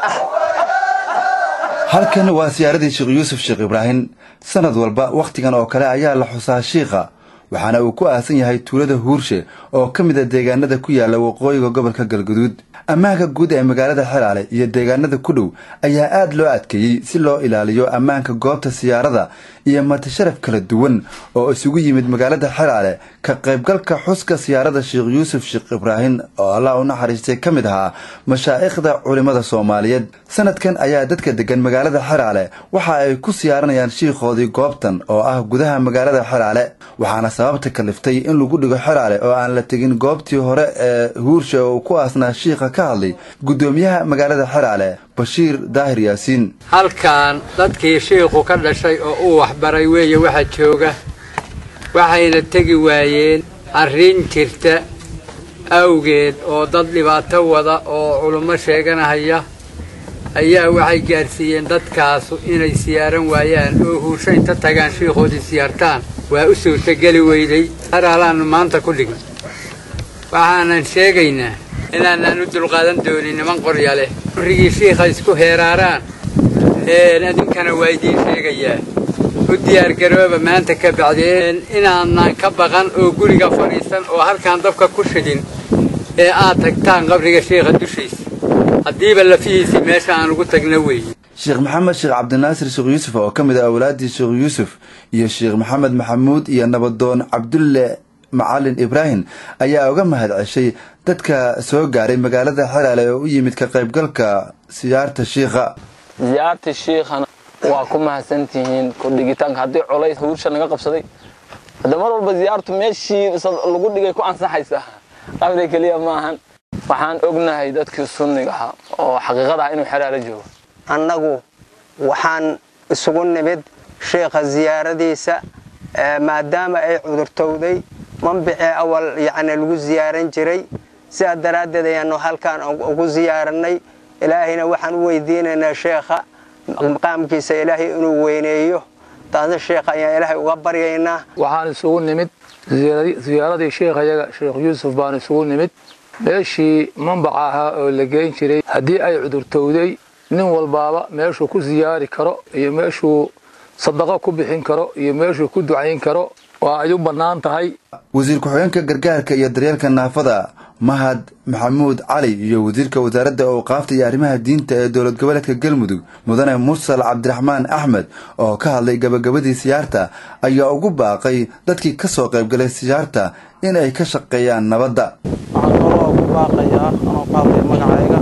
halkan waa siyaaradii sheekh yuusuf sheekh ibraahim sanad walba wakhtigan oo kale ayaa la xusaa shiikha waxaana uu ku aasan yahay tuulada huurshe oo ka mid a deegaanada ku yaala waqooyiga gobolka galguduud ammaanka guud ee magaalada xelaale iyo deegaanada ku dhow ayaa aad loo adkeeyey si loo ilaaliyo ammaanka goobta siyaarada iyo matasharaf kala duwan oo isugu yimid magaalada xelaale ka qaybgalka xuska siyaarada sheekh yuusuf sheekh ibraahim oo allah u naxariistay ka mid ahaa mashaa'ikhda culimmada soomaaliyeed sanadkan ayaa dadka degan magaalada xelaale waxa ay ku siyaaranayaan shiikhoodii goobtan oo ah gudaha magaalada xelaale waxaana sababta kaliftay in lagu dhigo xelaale oo aan la tegin goobtii hore ee huurshe oo ku aasnaa shiikha ka hadlay guddoomiyaha magaalada xelaale bashiir daahir yaasiin halkan dadkii shiikhu ka dhashay oo uu waxbaray weeye waxa jooga waxayna tegi waayeen arrin jirta awgeed oo dad dhibaato wada oo culummo sheeganahaya ayaa waxay gaadhsiiyeen dadkaasu inay siyaaran waayaan oo huursho inta tagaan shiikhoodii siyaartaan waa u suurtogeli weyday haraalaannu maanta ku dhigin waxaanan sheegaynaa inaanaan u dulqaadan doonin niman qorya leh urrigii shiikha isku heeraaraan een idinkana waa idiin sheegayaa u diyaargarooba maanta ka bacdeen inaanaan ka baqan oo guriga fadhiisan oo halkaan dabka ku shidin ee aad tagtaan qabriga shiikha dushiisa haddiiba lafihiisii meesha aan ugu tagna weeye sheekh maxamed sheekh cabdinaasir sheekh yuusuf oo ka mid ah awlaaddii sheekh yuusuf iyo sheekh maxamed maxamuud iyo nabadoon cabdulle macalin ibraahim ayaa uga mahad ceshay dadka soo gaaray magaalada xelaale oo u yimid ka qaybgalka siyaarta shiikha ziyaarta shiikhana waa ku mahadsantihiin kordhigitaanka haddii colays huursha naga qabsaday hadda mar walba ziyaartu meeshii lagu dhigay ku ansaxaysa qabri keliya maahan waxaan ognahay dadkii sunnigaha oo xaqiiqada ah inuu xelaalo joogo annagu waxaan isugu nimid sheikha ziyaaradiisa maadaama ay cudurtowday manbicii awal yacni lagu ziyaaran jiray sidaa daraaddeed ayaanu halkaan ugu ziyaaranay ilaahayna waxaan u weydiinaynaa sheekha maqaamkiisa ilaahay inuu weyneeyo taasna sheekha ayaan ilaahay uga baryaynaa waxaan isugu nimid ziyaaradii sheikhayaga sheekh yuusuf baan isugu nimid meeshii manbaca ahaa oo la geyn jiray haddii ay cudurtowday nin walbaaba meeshuu ku siyaari karo iyo meeshuu sadaqo ku bixin karo iyo meeshuu ku ducayn karo waa ay u bannaan tahay wasiir ku-xigeenka gargaarka iyo daryeelka naafada mahad maxamuud cali iyo wasiirka wasaaradda awqaafta iyo arrimaha diinta ee dowlad goboleedka galmudug mudane mursal cabdiraxmaan axmed oo ka hadlay gabagabadii siyaarta ayaa ugu baaqay dadkii ka soo qaybgalay siyaarta in ay ka shaqeeyaan nabadda waxaan kaloo ugu baaqayaa anoo ku hadlaya magacayga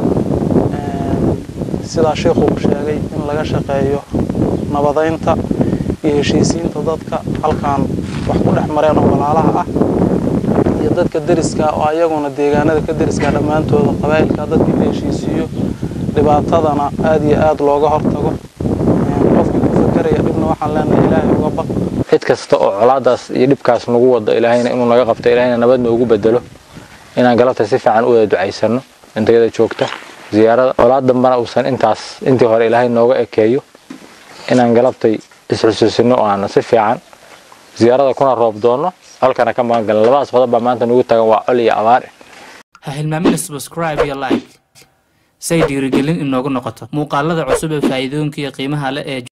sidaa sheikuu sheegay in laga shaqeeyo nabadaynta iyo heshiisiinta dadka halkaan wax ku dhex mareen oo walaalaha ah iyo dadka deriska oo ayaguna deegaanada ka deriska dhammaantooda qabaa'ilka dadkii la heshiisiiyo dhibaatadana aad iyo aad looga hortago qofkii ku fakeraya dhibna waxaan leenahay ilaahay uga baq cid kasta oo colaadaas iyo dhibkaas nagu wado ilaahayna inuu naga qabto ilaahayna nabad noogu bedelo inaan galabta si fiican u wada ducaysano intayada joogta ziyaarada colaad dambana uusan intaas intii hore ilaahay nooga ekeeyo inaan galabtay isxusuusino oo aan si fiican ziyaarada kuna roob doonno halkana ka magan galno labadaas qodob baa maanta nugu tagan waa col iyo abaar ha hilmaamina subscribe iyo like say dhiirigelin inoogu noqoto muuqaalada cusub ee faa'iidooyinka iyo qiimaha leh ee